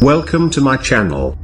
Welcome to my channel.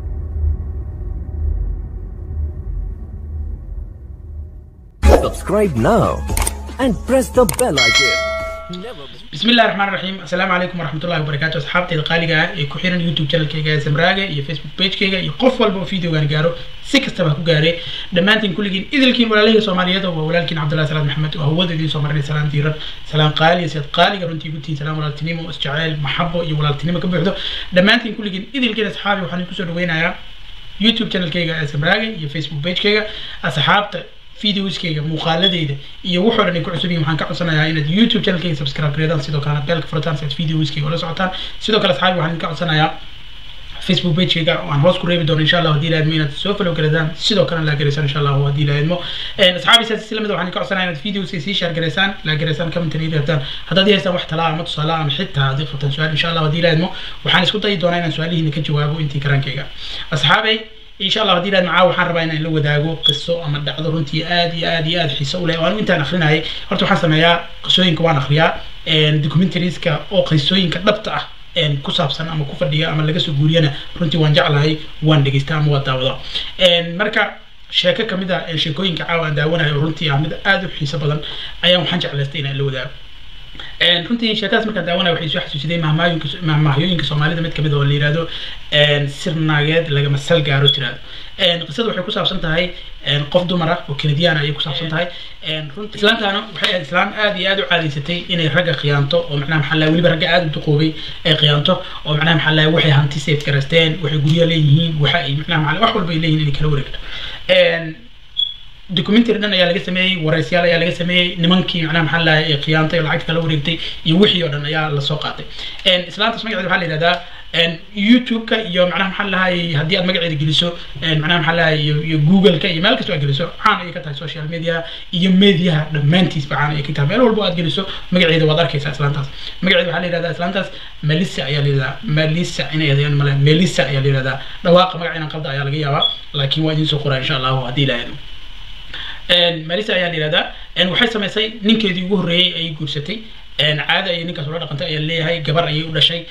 Subscribe now and press the bell icon. Never miss بسم الله الرحمن الرحيم السلام عليكم ورحمة الله وبركاته أصحابتي القالقة ee ku xiran YouTube channelkayga Samraaga iyo Facebook pagekayga iyo qof walba oo videogan gaaro si kastaba ha ku gaaree dhammaantiin kulligiin idilkiin walaalahayga Soomaaliyeed oo waa walaalkiin Cabdullaahi Salaad Maxamed oo hawada idiin soo marinay salaan diiran salaan qaali siad qaaliga runtii ku tihiin salaan walaaltinimo isjacayl maxabo iyo walaaltinimo ka buuxdo dhammaantiin kulligiin idilkiin asxaabi waxaan idinku soo dhaweynayaa YouTube channelkayga ee Samraaga iyo Facebook pagekayga asxaabta videoskayga muuqaaladeyda iyo wuxuu dhan ay ku cusub yihiin waxaan ka codsanayaa inaad youtube channelkayga subscribe gareedaan sidoo kalena beelka furataan si aad videoskayga ula socotaan sidoo kale asxaabi waxaan ka codsanayaa facebook pagekayga waan hoos ku reebi doono insha allah haddii laadmo inaad soo follow gareedaan sidoo kalena laa gareysaan insha allah haddii laadmo asxaabi saas isla mid waxaan ka codsanayaa inaad videoska sii share gareysaan laa gareysaan commentary reebtaan haddaad haystaan wax talaa ama tusaale ama xitaa haddii qabtaan su-aal insha allah haddii laadmo waxaan isku dayi doonaa inaan su-aalihiina ka jawaabo intii karaankayga asxaabay إن شاء الله هدي لنا معاه وحن ربنا إن لو داعو قصة أما دعوة رنتي آدي آدي آدي حيسة ولا وأنا وأنت نخلينا هاي هرتو حسنا يا قصوين كمان أخريا إن دوكيومنتريز كا أو قصوين كدبتة إن كسابسن أما كفر ديا أما لقى سجورينا رنتي وان جعل هاي وان دقيستا مو داودا إن مركا sheeko kamid ah ee sheekooyinka caawa aan daawanayo runtii ah mid aad u xiiso badan ayaan waxaan jeclaystay inaan la wadaago runtii sheekadaas markaan daawanaya waxay soo xasuusiday mahmaayinka mahmahyooyinka soomaalida mid kamid oo la yihahdo sir naageed lagama sal gaaro tiraado qisada waxay ku saabsan tahay qof dumar ah oo kanadiyaan ayay ku saabsan tahay runtii islaantaana waxay ahayd islaan aad iyo aad u caadaysatay inay ragga khiyaanto oo macnaha maxaa lahay weliba ragga aad u duqoobay ay khiyaanto oo macnaha maxaa lahay waxay hanti safe garaysteen waxay guryo leeyihiin waxa ay macnaha maxaa wax walba ay leeyihiin inay kala wareegto documentary dhan ayaa laga sameeyey waraysiyaal ayaa laga sameeyey nimankii macnaha maxaa lahay ee khiyaantay oo lacagta kala wareegtay iyo wixii oo dhan ayaa lasoo qaatay islaantaas magaceeda waxaa la yidhahdaa youtube-ka iyo macnaha maxaa lahay haddii aad magaceeda geliso macnaha maxaa lahay iyo iyo google-ka iyo meel kastoo aad geliso caan ayay ka tahay social media iyo mediaha dhammaantiisba caan ayay ka tahay meel walbo aad geliso magaceeda waad arkaysaa islaantaas magaceeda waxaa la yidhahdaa islaantaas melissa ayaa la yidhahdaa melissa inay adeegan male melissa ayaa la yidhahdaa dhawaaqa magaca inaan qalda ayaa laga yaabaa laakiin waa idiin soo qoraa insha allahu haddii la aado marisa ayaa la yihahdaa waxay samaysay ninkeedii ugu horreeyey ayay guursatay caada ayay ninkaas ula dhaqantay ayaa leeyahay gabar ayay u dhashay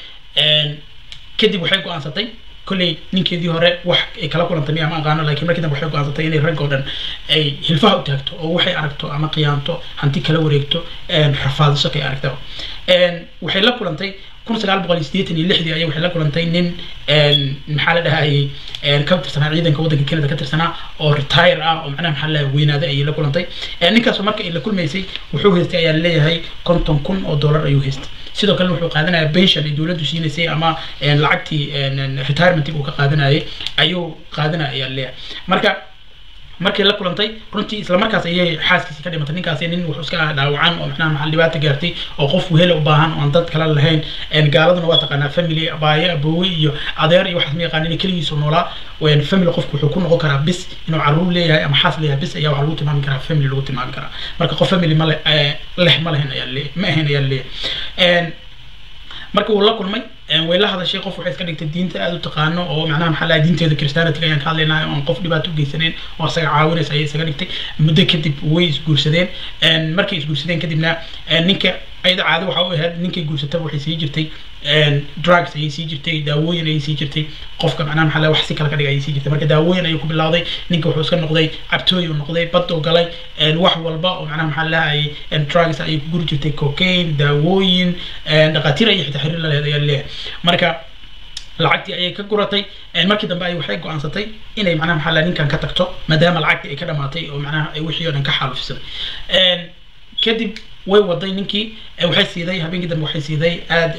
kadib waxay go-aansatay kolley ninkeedii hore wax ay kala kulantay miya ma aqaano laakiin markii dambe waxay go-aansatay inay rag oo dhan ay hilfaha u taagto oo waxay aragto ama qiyaanto hanti kala wareegto rafaadiso kay aragtaba waxay la kulantay kun sagaal boqol iyo siddeetan iyo lixdii ayay waxay la kulantay nin maxaa la dhahayay ka tirsanaa ciidanka waddanka canada ka tirsanaa oo retire ah oo macnaha maxaa la weynaaday ayay la kulantay ninkaasoo marka ay la kulmaysay wuxuu haystay ayaa leeyahay konton kun oo dollar ayuu haystay sidoo kale wuxuu qaadanaya pension ay dowladdu siinaysay ama lacagtii retirementig uu ka qaadanayay ayuu qaadanaya ayaa leeyahay marka markay la kulantay runtii isla markaas ayay xaaskiisi ka dhimatay ninkaasi nin wuxuu iska ah dhaawacan oo macnaha maxaa dhibaato gaartay oo qof wehela u baahan oo aan dad kale lahayn gaaladuna waa taqaanaa family abaaye aboowe iyo adeer iyo waxaas ma yaqaan inay keligiisu noolaa family qofku wuxuu ku noqon karaa bis inuu caruur leeyahay ama xaas leeyahay bis ayaa waxaa lagu tilmaami karaa family lagu tilmaami karaa marka qof family ma leh ma lahayn ayaa leeyahay ma ahayn ayaa leeyahay marka uu la kulmay way la hadashay qof waxay iska dhigtay diinta aad u taqaano oo macnaha maxaa lahay diinteeda christianity ayaan ka hadlaynaa oon qof dhibaato u geysaneen oo isaga caawinaysa ayay isaga dhigtay muddo kadib way isguursadeen markay isguursadeen kadibna ninka ayada caado waxa u ahayd ninkay guursataba waxay sii jirtay drugs ayay sii jirtay daawooyin ayay sii jirtay qofka macnaha maxaa lahay wax si kale ka dhigay ayay sii jirtay marka daawooyin ayuu ku bilowday ninka wuxuu iska noqday cabtooy uu noqday bad uu galay wax walba oo macnaha maxaa lahay drugs ayay ku guri jirtay cocaine daawooyin dhaqaatiir ayay xitaa xiriir la lehed ayaa leeyahay marka lacagtii ayay ka guratay markii dambe ay waxay go-aansatay inay macnaha maxaa lahay ninkan ka tagto maadaama lacagtii ay ka dhamaatay oo macnaha wixii oo dhan ka xaalufisay kadib way waday ninkii waxay siiday habeenkii dambe waxay siiday aad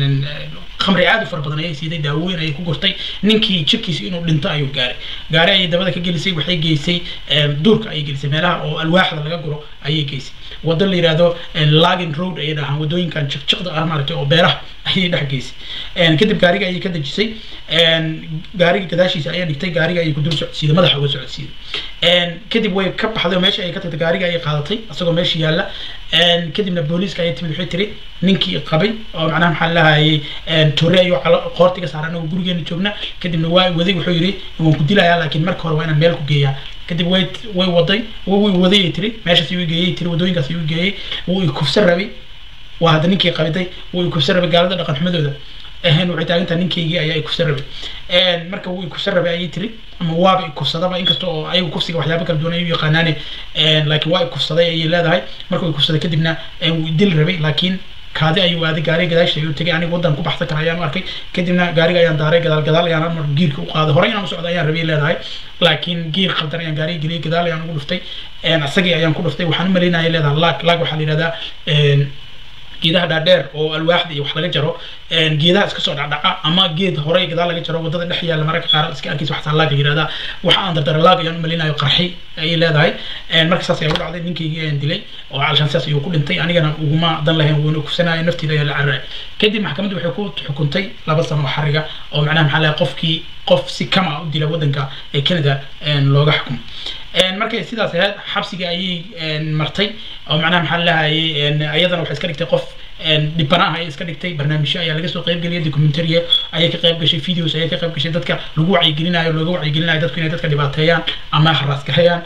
khamri aad u fara badan ayay siiday daawooyin ayay ku gurtay ninkii jirkiisa inuu dhinto ayuu gaaray gaari ayay dabada ka gelisay waxay geysay duurka ayay gelisay meelaha oo alwaaxda laga guro ayay geysay wado la yihahdo lagin road ayay dhahaan wadooyinkan jiqjiqda ah maaragtay oo beeraha ayay dhex geysay kadib gaariga ayay ka dejisay gaariga gadaashiisa ayay dhigtay gaariga ayay ku dul socodsiiday madaxa uga socodsiiday kadib way ka baxday oo meesha ayay ka tagtay gaariga ayay qaadatay isagoo meesha yaalla kadibna booliiska ayay timid waxay tiri ninkii qabay oo macnaha maxaa lahayay tore ayuu qoortiga saaran anagoo gurigeena joogna kadibna waa waday wuxuu yidhi waan ku dilayaa laakiin marka hore waa inaan meel ku geeyaa kadib way way waday way waday ay tiri meeshaas ayuu geeyey tiri wadooyinkaas ayuu geeyey wuu i kufsan rabay waa hadda ninkii qabiday wuu i kufsan rabay gaalada dhaqan xumadooda ahayn waxay taagan tahay ninkaygii ayaa ikufsan rabay marka wuu ikufsan rabay ayay tiri ama waaba ikufsadaba inkasta oo ayagu kufsiga waxyaaba kala duwan ay u yaqaanaane laakiin waa ikufsaday ayay leedahay markuu ikufsaday kadibna wuu dil rabay laakiin kaadi ayuu aaday gaariga gadaashiisa ayuu tegay aniga waddan ku baxsan kara ayaan u arkay kadibna gaariga ayaan daaray gadaal gadaal ayaan mar giirka u qaaday horey inaan u socdo ayaan rabay leedahay laakiin giir qaldan ayaan gaariga geliyay gadaal ayaan ugu dhuftay asagii ayaan ku dhuftay waxaan u malaynaya leedahay laag laag waxaa la yidhahdaa geedaha dhaadheer oo alwaaxda iyo wax laga jaro geedaha iska soo dhacdhaca ama geed horey gadaal laga jaro wadada dhex yaalla mararka qaar iska arkaysa waxaa laag la yirahdaa waxa aan dardara laag ayaan u malinayo qarxi ayay leedahay marka saas ayaa u dhacday ninkaygii ayaan dilay oo calshaan sidaas ayuu ku dhintay anigana uguma dan lahayn wuuna kufsanaya nafteeda ayaa la cararay kadib maxkamaddu waxay ku xukuntay laba sano oo xariga oo macnaha maxaa lahay qofkii qof si kama u dila waddanka ee canada looga xukumo markay sidaas ahayd xabsiga ayay martay oo macnaha maxaa lahayay ayadana waxay iska dhigtay qof dhibana ah ayay iska dhigtay barnaamijyo ayaa laga soo qaybgeliyay documentary ayay ka qayb gashay videos ayay ka qayb gashay dadka lagu wacyigelinayo looga wacyigelinayo dadku inay dadka dhibaateeyaan ama haraasgareeyaan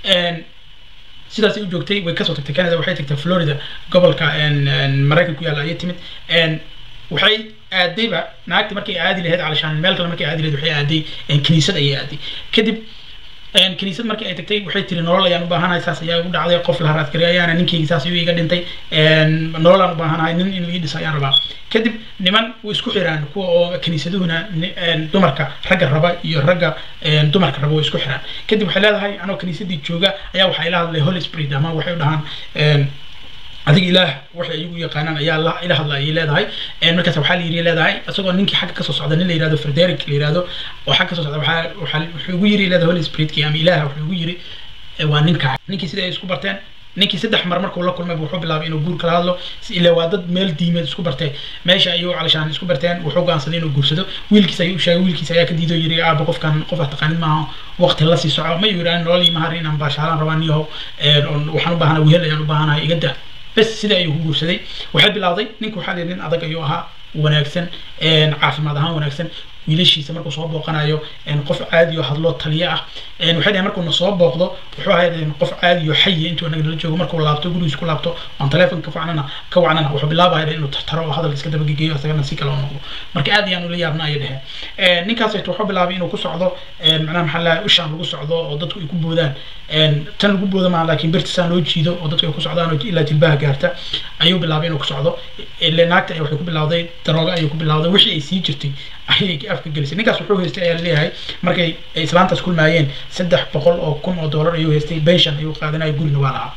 sidaas ay u joogtay way kasoo tagtay canada waxay tagtay florida gobolka maraykan ku yaalla ayay timid waxay aadayba naagti markay aadi lahayd calashaan meel kale markay aadi lahayd waxay aaday kiniisad ayay aaday kadib kiniisad markii ay tagtay waxay tiri nolol ayaan u baahanahay saas ayaa igu dhacday qof la haraadgaray ayaana ninkaygi saas ayuu iga dhintay nolol aan u baahanahay nin in ii dhisa ayaan rabaa kadib niman way isku xiraan kuwa oo kiniisaduhuna dumarka ragga raba iyo ragga dumarka raba way isku xiraan kadib waxay leedahay anoo kiniisadii jooga ayaa waxaa ila hadlay holy spirit ama waxay u dhahaan adiga ilaah waxay iyagu yaqaanaan ayaa la ila hadla ayay leedahay markaas waxaa la yiri leedahay isagoo ninkii xagga kasoo socda nin la yirahdo frederick la yirahdo oo xagga kasoo socda waxaa waxaa wuxuu ugu yiri leedahay holy spiritki ama ilaah wuxuu ugu yiri waa ninka ninkii sida ay isku barteen ninkii saddex mar markuu la kulmay wuxuu bilaabay inuu guur kala hadlo ila waa dad meel diimeed isku bartee meesha ayuu calashaan isku barteen wuxuu go'aansaday inuu guursado wiilkiisa ayuu sheegay wiilkiisa ayaa ka diido yiri aaba qofkan qof aad taqaanid maaha waqti la sii soco ma yiri nolol iyo mahar inaan baashaalaan rabaa niyahow waxaan u baahanahay wehel ayaan u baahanahay iga daa bes sida ayuu ku guursaday waxay bilowday ninka waxaa layidhi nin adag ayuu ahaa wanaagsan caafimaad ahaan wanaagsan wiilashiisa markuu soo booqanayo qof caadi oo hadloo taliye ah waxay dhahay markuu na soo booqdo wuxuu ahayd qof caadi oo xayi intuu anaga nala joogo markuu laabto gurigiisa ku laabto aan telefonka ka wacnana ka wacnana wuxuu bilaabaya inuu tartaro oo hadalka iska dabagegeeyo isagana si kale oo noqdo marka aad ayaan ula yaabna ayay dheheen ninkaas wuxuu bilaabay inuu ku socdo macnaha maxaa lahaa ushaan lagu socdo oo dadku ay ku boodaan tan lagu booda maaha laakiin birtisaan loo jiido oo dadku ay ku socdaan oo ilaa jilbaha gaarta ayuu bilaabay inuu ku socdo ile naagta waxay ku bilawday darooga ayuu ku bilawday wixii ay sii jirtay ayay afka gelisay ninkaas wuxuu haystay ayaa leeyahay markay islaantaas kulmaayeen saddex boqol oo kun oo dollar ayuu haystay pension ayuu qaadanaya gurina waa lahaa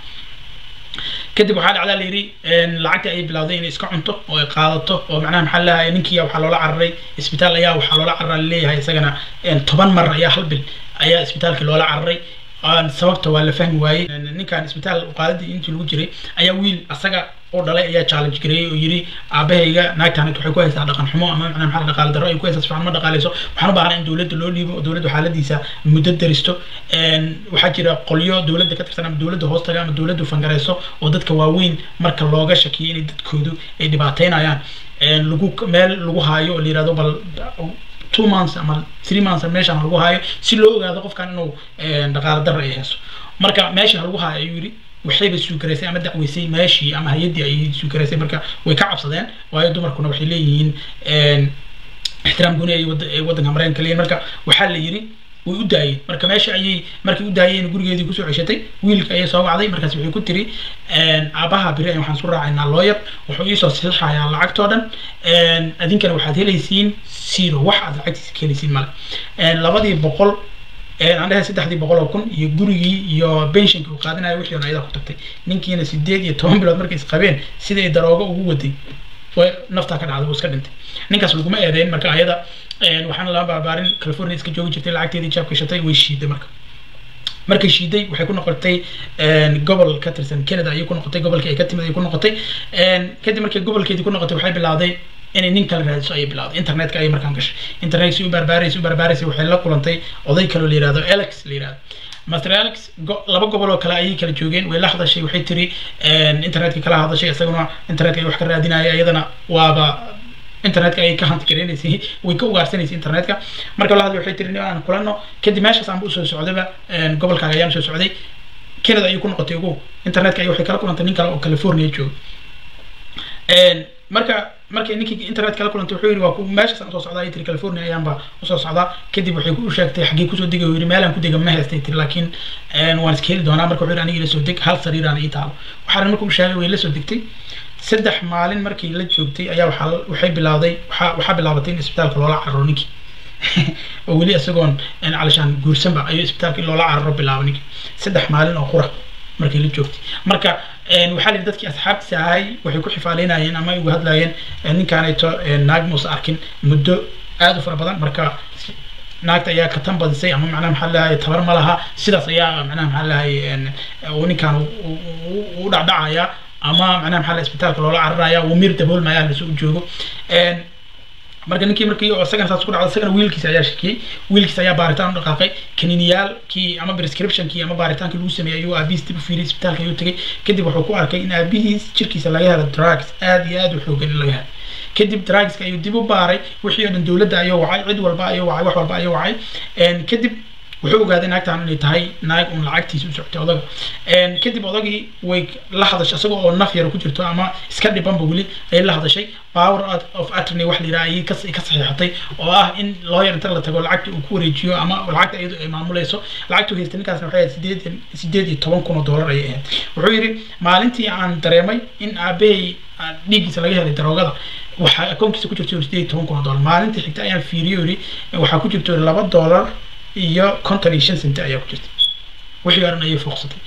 kadib waxaa dhacdaa la yidhi lacagtii ayay bilawday inay iska cunto oo ay qaadato oo macnaha maxaa lahay ninkii waxaa loola cararay isbitaal ayaa waxaa loola cararay leeyahay isagana toban mar ayaa hal bil ayaa isbitaalkii loola cararay sababta waa la fahmi waayey ninkan isbitaal qaadadii intii lagu jiray ayaa wiil asaga oo dhalay ayaa challenge gareeyey oo yidhi aabahayga naagtaan waxay ku haysaa dhaqan xumo ama macnaha maxaa dhaqaale darro ay ku haysaa sifiican ma dhaqaaleyso waxaan u baahnaa in dowladda loo dhiibo oo dowladdu xaaladiisa muddo daristo waxaa jira qolyo dowladda ka tirsan ama dowladda hoostaga ama dowladdu fangareyso oo dadka waaweyn marka looga shakiyo inay dadkoodu ay dhibaateynayaan lagu meel lagu haayo oo la yirahdo bal two months ama three months meeshaan lagu haayo si loo ogaado qofkan inuu dhaqaale darro ay hayso marka meesha lagu haayo ayuu yidhi waxayba suugaraysay ama dacweysay meeshii ama hay-addii ayay suugaraysay marka way ka cabsadeen waayo dumarkuna waxay leeyihiin ixtiraam gooni ay waddanka maraykanka leeyihin marka waxaa la yidhi way u daayeen marka meesha ayay markay u daayeen gurigeedii kusoo ceshatay wiilka ayay soo wacday markaas waxay ku tiri aabaha biri ayaan waxaan isku raacaynaa lawyer wuxuu iisoo saxiixayaa lacagtoo dhan adinkana waxaad helaysiin zero wax aad lacagtiisa ka helaysiin male labadii boqol aan dhahay saddexdii boqol oo kun iyo gurigii iyo pensionkii uu qaadanayo wixii ayada ku tagtay ninkiina sideed iyo toban bilood markay isqabeen siday daroogo ugu waday way naftaa ka dhacday uu iska dhintay ninkaas laguma eedeyn marka ayada waxaana lama baarbaarin california iska joogi jirtay lacagteedii jaab gashatay way shiiday marka markay shiiday waxay ku noqotay gobol ka tirsan canada ayay ku noqotay gobolkii ay ka timid ayay ku noqotay kadib markay gobolkeedii ku noqotay waxay bilowday inay nin kale raadiso ayay bilowday internetka ayay markaan gashay internet si u barbaaraysay u barbaaraysay waxay la kulantay oday kaloo la yirahdo alex la yirahdo master alex laba gobol oo kale ayay kala joogeen way la hadashay waxay tiri internetka kala hadashay isaguna internetka ay wax ka raadinaya iyadana waaba internetka ayay ka hanti gareynaysay way ka ugaarsanaysay internetka marka la hadlay waxay tiri nin aan kulano kadib meeshaas aanba usoo socdayba gobolkaaga ayaan soo socday canada ayay ku noqotay ugu internetka ay waxay kala kulantay nin kale oo california jooga marka markay ninkii internet kala kulantay wuxuu yidhi waa ku meeshaas aan soo socdaa ay tiri california ayaanba usoo socdaa kadib waxay ku sheegtay xaggee kusoo degay yidhi meelaan ku dega ma haystay tiri laakiin waan iska heli doonaa marka wuxuu yidhi aniga ila soo deg hal sariiraan ii taalo waxaana marka uu sheegay way la soo degtay saddex maalin markii la joogtay ayaa waxaa waxay bilowday waxaa waxaa bilaabatay in isbitaalka loola cararo ninkii oo weli isagoon calishaan guursanba ayuu isbitaalka in loola cararo bilaabay ninkii saddex maalin oo qura markii la joogtay marka waxaa la dadkii asxaabtiisa ahay waxay ku xifaaleynayeen ama ay uga hadlayeen ninkaanayto naag muusa arkin muddo aada u fara badan marka naagta ayaa ka tan badisay ama macnaha maxaa lahay tabar ma laha sidaas ayaa macnaha maxaa lahay uu ninkaan u dhacdhacaya ama macnaha maxaa lahay isbitaalka loola cararaya uu mir daboolmaya lasoo joogo marka ninkii markii isagana saas ku dhacday isagana wiilkiisa ayaa shakiyey wiilkiisa ayaa baaritaan u dhaqaaqay kaniiniyaalkii ama prescriptionkii ama baaritaankii lagu sameeyey ayuu aabihiis dib u fiiriyay isbitaalka ayuu tegay kadib wuxuu ku arkay in aabihiis jirkiisa laga helo drugs aad iyo aad u xoogan in laga helo kadib drugska ayuu dib u baaray wixii oo dhan dowladda ayuu wacay cid walba ayuu wacay wax walba ayuu wacay kadib wuxuu ogaaday naagtan inay tahay naag uun lacagtiisa u socotay odaga kadib odagii way la hadashay isagoo oo naf yar ku jirto ama iska dhibanba weli ayay la hadashay power of attorney wax la yidhaha ayay ka ka saxiixatay oo ah in lawyer inta la tago lacagta uu ku wareejiyo ama lacagta iyadu ay maamulayso lacagtu haystay ninkaasna waxay ahayd sideed sideed iyo toban kun oo dollar ayay ahayd wuxuu yidhi maalintii aan dareemay in aabahay dhiiggiisa laga helay daroogada waxaa akoonkiisa ku jirto sideed iyo toban kun oo dollar maalintii xigta ayaan fiiriyo yidhi waxaa ku jirto laba dollar iyo konton iyo shan senti ayaa ku jirtay wixii oran ayay fooqsatay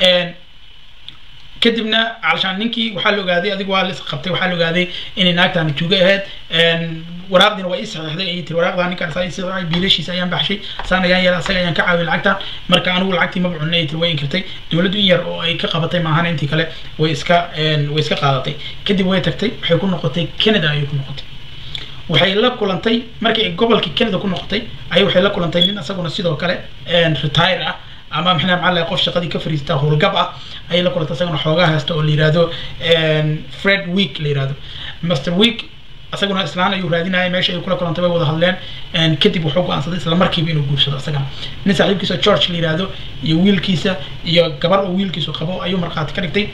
kadibna calashaan ninkii waxaa la ogaaday adigu waa la isqabtay waxaa la ogaaday inay naagtaani tuuga ahayd waraaqdiina waa ii saxiixday ayay tiri waraaqdaa ninkaan saa ii saxiixay biilashiisa ayaan baxshay saan ayaan yeelay asaga ayaan ka caawiyay lacagta marka anigu lacagtii maba cunay ay tiri way inkirtay dowladdu in yar oo ay ka qabatay maahan intii kale way iska way iska qaadatay kadib way tagtay waxay ku noqotay canada ayay ku noqotay waxay la kulantay markii ay gobolkii canada ku noqotay ayay waxay la kulantay nin isaguna sidoo kale retire ah ama maxaa maxaa lahay qof shaqadii ka fariista howlgab ah ayay la kulantay isaguna xoogaa haysta oo la yihahdo fred week la yihahdo master week isaguna islaan ayuu raadinayay meesha ay kula kulantay way wada hadleen kadib wuxuu go-aansaday isla markiiba inuu guursado isagana nin saaxiibkiisa george la yihahdo iyo wiilkiisa iyo gabar oo wiilkiisu qabo ayuu markhaati ka dhigtay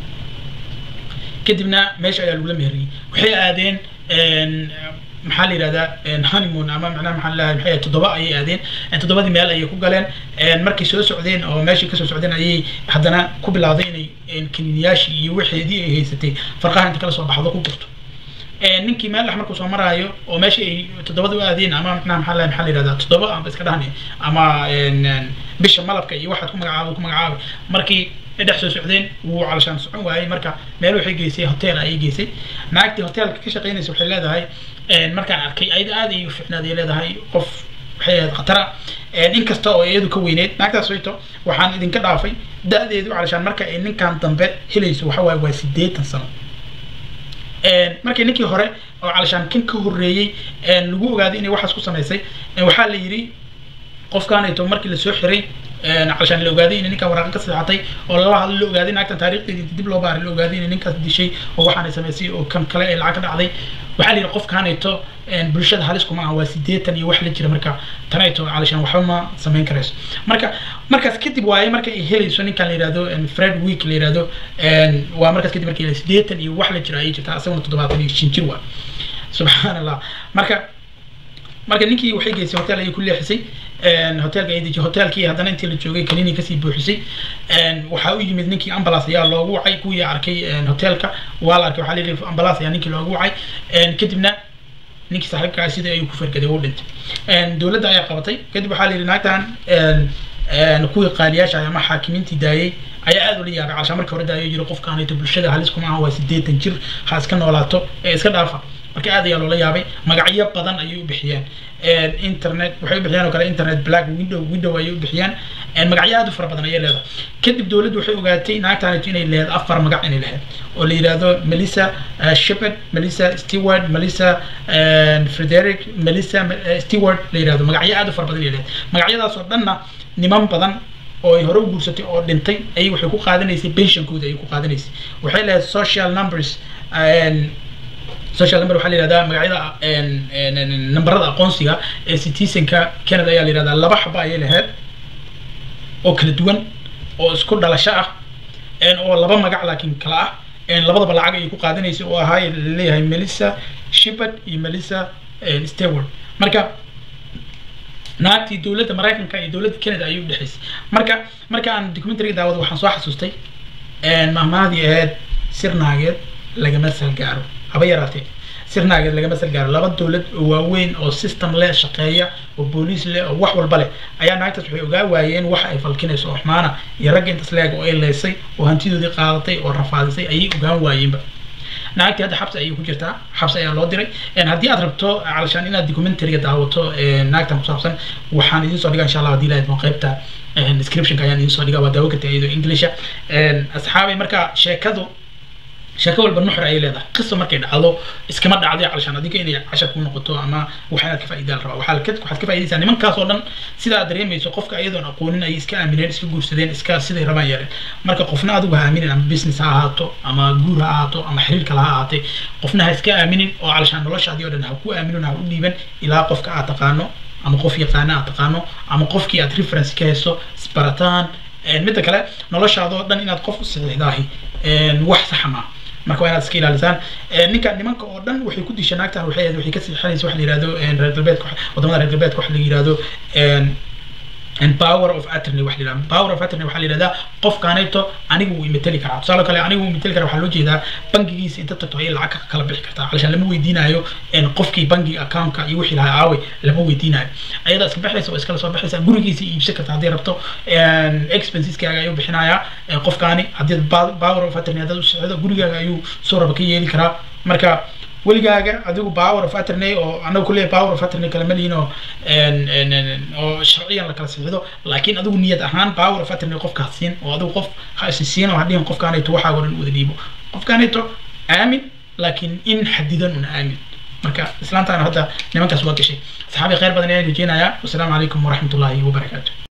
kadibna meesha ayaa lagula meheriyey waxay aadeen maxaa la yidhahdaa honeymoon ama macnaha maxaa lahay maxay toddoba ayay aadeen toddobadii meel ayay ku galeen markay soo socdeen oo meeshii kasoo socdeen ayay haddana ku bilowday inay kaniiniyaashii iyo wixeedii ay haysatay farqaha inta kala soo baxdo ku gurto ninkii meel dhex markuu soo maraayo oo meesha ay toddobada u aadeen ama macnaha maxaa lahay maxaa la yidhahdaa toddoba amba iska dhahni ama bisha malabka iyo waxaad ku magacaabay ku magacaabay markii dhex soo socdeen wuu calashaan socon waayey marka meel waxay geysay hotel ayay geysay naagtii hotelka ka shaqeynaysa waxay leedahay markaan arkay ayada aad ay u fiicnaad ay leedahay qof waxay ahayd khatara inkasta oo iyadu ka weyneyd naagtaas wayto waxaan idinka dhaafay da-deedu calashaan marka ay ninkan dambe helayso waxa waaye waa sideetan sano markii ninkii hore oo calashaan kan ka horreeyey lagu ogaaday inay waxaas ku samaysay waxaa la yidhi qofkaanayto markii lasoo xiray calashaan la ogaaday inay ninkan waraaqa ka saxatay oo lala hadlo la ogaaday naagtan taariikhdeedii dib loo baaray la ogaaday inay ninkaas dishay oo waxaanay samaysay oo kan kale ay lacag ka dhacday waxaa la yidhi qofkaanayto bulshada halis kuma aha waa sideetan iyo wax la jira marka tanayto calashaan waxba ma samayn karayso marka markaas kadib waaye marka ay helayso ninkan la yihahdo fred week la yihahdo waa markaas kadib markii sideetan iyo wax la jira ayay jirtaa asaguna toddobaatan iyo shan jir waa subxaan allah marka marka ninkii waxay geysay hotel ayay ku leexisay hotelka ay dejiyay hotelkii haddana intii la joogay kaniini kasii buuxisay waxaa u yimid ninkii ambulance ayaa loogu wacay kuwii arkay hotelka waa la arkay waxaa layidhi ambulance ayaa ninkii loogu wacay kadibna ninkii saaxiibkaa sidii ayuu ku fargaday u dhintay dowladda ayaa qabatay kadib waxaa layidhi naagtan kuwii qaaliyaasha ama xaakimiintii daayey ayaa aad ula yaabay calashaan markii hore daayo yiri qofkaanayto bulshada halis kuma aha waa sideetan jir ha iska noolaato ee iska dhaafa marka aad ayaa loola yaabay magacyo badan ayay u bixiyeen internet waxay u bixiyeen oo kale internet black window window ayay u bixiyeen magacyo aad u fara badan ayay leedahay kadib dowladdu waxay ogaatay naagtaanayto inay leedahay afar magac inay lahayd oo la yidhaahdo melissa shepard melissa stewart melissa frederick melissa stewart la yidhahdo magacyo aad u fara badan inay leedahay magacyadaas oo dhanna niman badan oo ay hore u guursatay oo dhintay ayay waxay ku qaadanaysay pensionkooda ayay ku qaadanaysay waxay lahayd social numbers social number waxaa la yihahdaa magacyada nambarada aqoonsiga ee citizenka canada ayaa la yihahdaa laba xaba ayay lahayd oo kala duwan oo isku dhalasho ah oo laba magac laakiin kala ah labadaba lacag ayay ku qaadanaysay oo ahaa laleeyahay melissa shepard iyo melissa stewart marka naagtii dowladda maraykanka iyo dowladda canada ayay udhexaysay marka marka aan documentariga daawada waxaan soo xasuustay mahmaadii ahayd sir naageed lagama salgaaro haba yaraatee sir naageed lagama salgaaro laba dowlad oo waaweyn oo system leh shaqeeya oo booliis leh oo wax walba leh ayaa naagtaas waxay ogaa waayeen waxa ay falkinayso oo xumaana iyo ragga intaas leeg oo ay leysay oo hantidoodii qaadatay oo rafaadisay ayay ogaan waayeenba naagtii hadda xabsi ayay ku jirtaa xabsi ayaa loo diray haddii aad rabto calashaan inaad documentariga daawato naagtan kusaabsan waxaan idiin soo dhigaa insha allah haddii lahayd qaybta descriptionka ayaan idiin soo dhigaa waa daawo karta iyadoo englisha asxaabay marka sheekadu sheeko walba nuxur ayay leedahay qiso markay dhacdo iskama dhacday calashaan adiga inay cashar ku noqoto ama waxa inaad ka faa'iidaan rabaa waxaa ka waxaad ka faa'iidaysaa nimankaas oo dhan sidaa aad dareemayso qofka iyadoon aqoonin ayay iska aamineen iska guursadeen iska siday rabaan yeeleen marka qofna adigu ha aaminin ama business ha ahaato ama guur ha ahaato ama xiriir kale ha ahaatee qofna ha iska aaminin oo calashaan noloshaadii oo dhan ha ku aaminin ha u dhiiban ilaa qofka aad taqaano ama qof yaqaana aad taqaano ama qofkii aad reference ka hayso isbarataan midda kale noloshaadoo dhan inaad qof u saxiixdaahi wax saxa maaha marka waa inaad iska ilaalisaan ninka nimanka oo dhan waxay ku disha naagtan waxay waxay ka sixinaysa waxa la yihahdo reer galbeedka wadamada reer galbeedka waxa la yihahdo and power of attorney waxa la yihahdo power of attorney waxaa la yihahdaa qofkaanayto anigu wuu imateli karaa tusaale kale anigu wuu imateli karaa waxaa loo jeedaa bangigiisa inta tagto ayay lacag ka kala bixi kartaa calashaan lama weydiinayo qofkii bangiga accountka iyo wixii lahaa aaway lama weydiinayo ayadaa iska baxaysa oo iskala soo baxaysa gurigiisa iibsan karta haddii rabto expenseskaga ayuu bixinayaa qofkaani haddii power of attorney haddaad u socdo gurigaaga ayuu soo raba ka yeeli karaa marka weligaaga adigu power of attorney oo anagu kuleeyahay power of attorney kala malihin oo oo sharciyan la kala sixido laakiin adigu niyad ahaan power of attorney qofka ha siin oo adigu qof ha isi siin oo hadhihin qofkaanayto waxaago dhan wada dhiibo qofkaanayto aamin laakiin in xadidan una aamin marka islaantaana hadda nimankaas waa gashay saxaabi khayr badan ayaan rajeynayaa wasalaamu calaykum waraxmatullaahi wabarakaatu